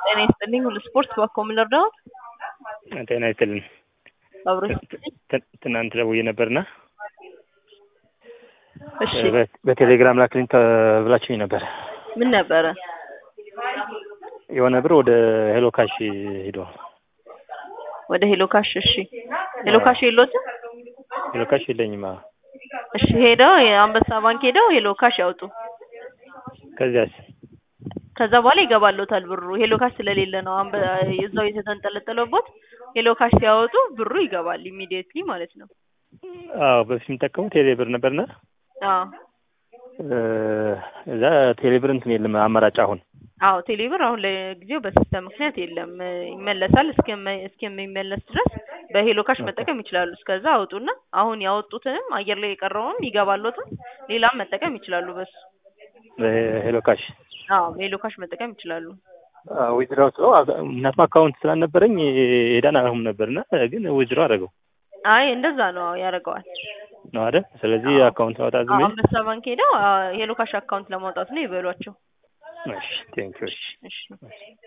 ጤና ይስጥልኝ ሁሉ ስፖርት ባኮ ምን ልርዳዎት? ጤና ይስጥልኝ። አብሮ ት- ትናንት ደውዬ ነበርና እሺ በ- በቴሌግራም ላክልኝ ተብላችሁኝ ነበር። ምን ነበረ? የሆነ ብር ወደ ሄሎ ካሽ ሂዶ ወደ ሄሎ ካሽ እሺ ሄሎ ካሽ የሎትም? ሄሎ ካሽ የለኝም። አዎ። እሺ ሄደው የአንበሳ ባንክ ሄደው ሄሎ ካሽ ያውጡ። ከዚያስ ከዛ በኋላ ይገባሎታል ብሩ። ሄሎ ካሽ ስለሌለ ነው አንበ እዛው የተንጠለጠለበት። ሄሎ ካሽ ሲያወጡ ብሩ ይገባል ኢሚዲየትሊ ማለት ነው። አዎ በፊት የምጠቀሙ ቴሌ ብር ነበርና አዎ እ፣ እዛ ቴሌ ብር እንትን የለም አማራጭ አሁን አዎ ቴሌብር አሁን ለጊዜው በሲስተም ምክንያት የለም እ፣ ይመለሳል። እስከመ- እስከሚመለስ ድረስ በሄሎ ካሽ መጠቀም ይችላሉ። እስከዛ አውጡና አሁን ያወጡትንም አየር ላይ የቀረውንም ይገባሎትም ሌላም መጠቀም ይችላሉ በሱ። ሄሎ ካሽ አዎ ሄሎ ካሽ መጠቀም ይችላሉ። ዊዝድራው ስለው ምክንያቱም አካውንት ስላልነበረኝ ሄዳን አሁን ነበርና ግን ዊዝድሮ አደረገው አይ እንደዛ ነው አዎ ያደርገዋል። ነው አይደል? ስለዚህ አዎ። አካውንት አወጣ ዝም አዎ ብዬ አንበሳ ባንክ ሄደው አ፣ ሄሎ ካሽ አካውንት ለማውጣት ነው ይበሏቸው። እሺ ቴንኪው እሺ እሺ